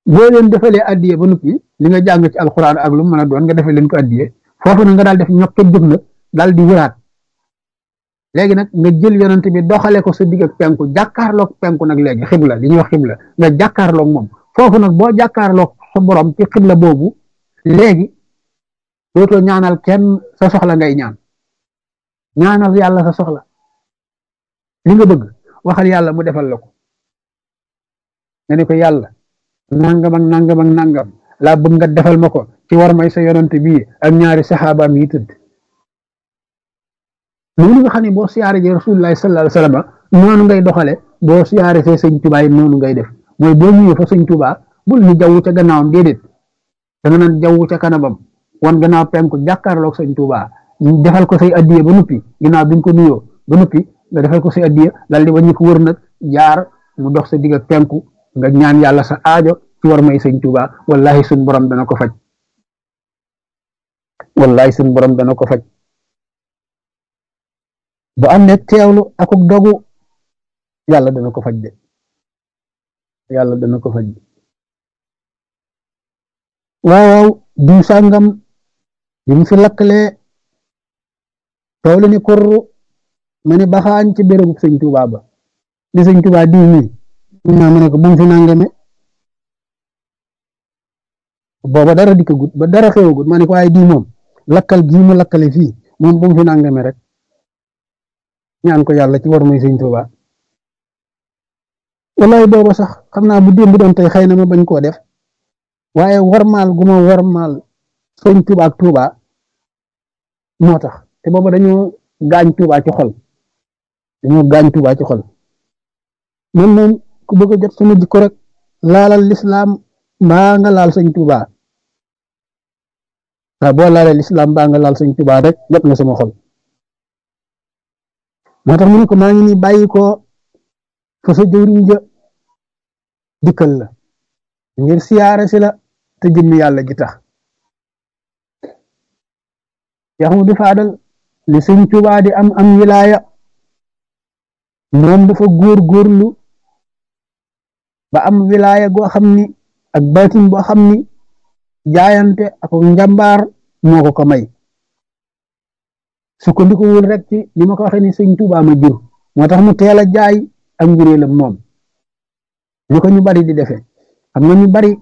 boo leen defalee addiye ba noppi li nga jàng ci alxuraan ak lu mu mën a doon nga defee leen ko addiye foofu na nga daal def ñokk jóg nag daal di wëraat léegi nag nga jël yonent bi doxale ko sa digg ak penku jàkkaarloog penku nag léegi xibla li ñuy wax xibla nga jàkkaarloog moom foofu nag boo jàkkaarloog sa borom ci xibla boobu léegi dootoo ñaanal kenn sa soxla ngay ñaan ñaanal yàlla sa soxla li nga bëgg waxal yàlla mu defal la ko nga ne ko yàlla nangam ak nangam ak nangam laa bëgg nga defal ma ko ci war may sa yonent bii ak ñaari saxaabaam yi tëdd noonu nga xam ne boo siyaare ji rasulullahi sallallahu alayhi wasallam noonu ngay doxale boo siyaare fee sëñ Tuubaa yi noonu ngay def mooy boo ñëwee fa sëñ Tuubaa bul ñu jaww ca gannaawam déedéet da nga naan jaww ca kanamam wan gannaaw penku jàkkaarloog sëñ Tuubaa defal ko say addiye ba noppi ginnaaw bi nga ko nuyoo ba noppi nga defal ko say addiye dal di wàññi ko wër nag jaar mu dox sa digg ak penku nga ñaan yàlla sa aajo ci war may sëñ Tuubaa wallahi suñ borom dana ko faj wallahi suñ borom dana ko faj bu am ne teewlu akuk dogu yàlla dana ko faj de yàlla dana ko faj de waaw waaw diw sàngam bi mu fi lakkalee toolu ni kurru ma ne baxaañ ci bérébu sëñ Tuubaa ba di sëñ Tuubaa diw mi naa ma ne ko bu mu fi nangame booba dara dikkagut ba dara xewagut ma ne ko waaye diw moom lakkal gii mu lakkale fii moom bu mu fi nangame rek ñaan ko yàlla ci war muy sëñ Tuubaa wallahi booba sax xam naa bu démb doon tey xëy na ma bañ koo def waaye warmaal gu ma warmaal sëñ Tuubaa ak Tuubaa moo tax te booba dañoo gaañ Tuubaa ci xol dañoo gaañ Tuubaa ci xol man moom ku bëgg a jot sama jikko rek laalal lislaam mbaa nga laal sëñ Tuubaa waaw boo laalee lislaam mbaa nga laal sëñ Tuubaa rek jot nga sama xol moo tax mu ne ko maa ngi nii bàyyi ko fa sa jëwriñ ja dikkal la ngir siyaare si la te jëmmi yàlla gi tax Cheikh Ahmadou Fadal li sëñ Tuubaa di am am wilaaya moom dafa góor góorlu ba am wilaaya goo xam ni ak baatin boo xam ni jaayante ak njàmbaar moo ko ko may sukkandikuwul rek ci li ma ko waxee ni sëñ Tuubaa ma jur moo tax mu teel a jaay ak njuréelam moom ñu ko ñu bari di defee xam nga ñu bari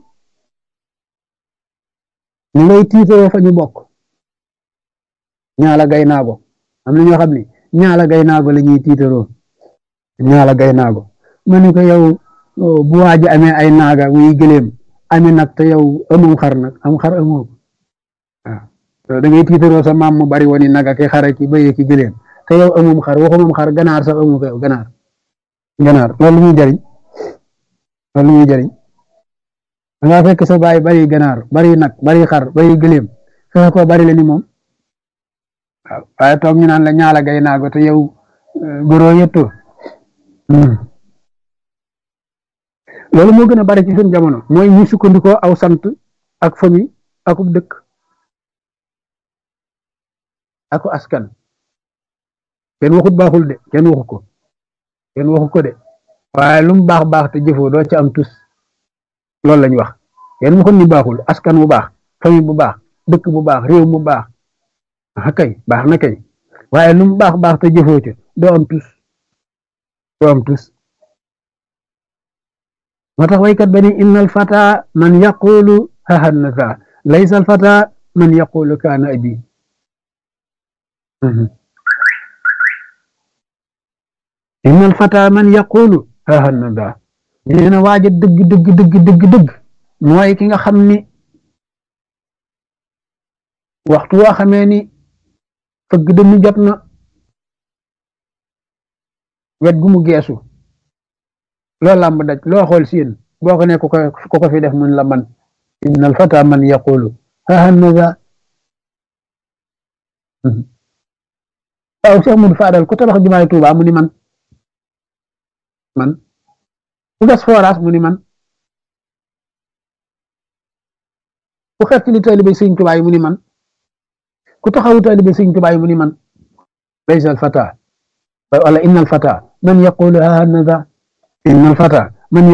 ñu ngay tiitoo fa ñu bokk ñaala gay naago am na ñoo xam ne ñaala gay naago la ñuy tiitaroo ñaala gay naago ma ne ko yow bu waaji amee ay naaga muy gëléem amee nag te yow amum xar nag am xar amoo waaw da ngay tiitaroo sa maam mu bari woni naga ki xara ki bëyee ki gëléem te yow amum xar waxumum xar ganaar sax amu ko yow ganaar ganaar loolu muy jariñ loolu muy jariñ da ngaa fekk sa baay bari ganaar bari nag bari xar bari gëléem fexe ko bari la ni moom waaw waaye toog ñu naan la ñaala gay naago te yow góoroo yëttoo loolu moo gën a bari ci suñ jamono mooy ñu sukkandikoo aw sant ak famille akub dëkk ako askan kenn waxut baaxul de kenn waxu ko kenn waxu ko de waaye lu mu baax baax te jëfoo doo ci am tus loolu lañ wax kenn waxut ni baaxul askan bu baax famille bu baax dëkk bu baax réew mu baax ah kay baax na kay waaye lu mu baax baax te jëfoo ci doo am tus doo am tus moo tax waykat ba ni inna al fata man yaqulu hahannaza laysa al fata man yaqulu kaana abi inna al fata man yaqulu hahannaza nee na waaja dëgg dëgg dëgg dëgg dëgg mooy ki nga xam ni waxtu woo xamee ni fëgg dënnu jot na wet gu mu geesu loo làmb daj loo xool siin boo ko ne ko ko ko fi def mun la man inna al fata man yaqulu hahannaza waaw Cheikh Modou Fadal ku tabax jumaay Tuuba mu ni man man ku gas forage mu ni man ku xeet li taalibe Sëñ Tuuba yi mu ni man ku taxawu taalibe Sëñ Tuuba yi mu ni man laysa al fata wala inna al fata man yaqulu hahannaza inna al fata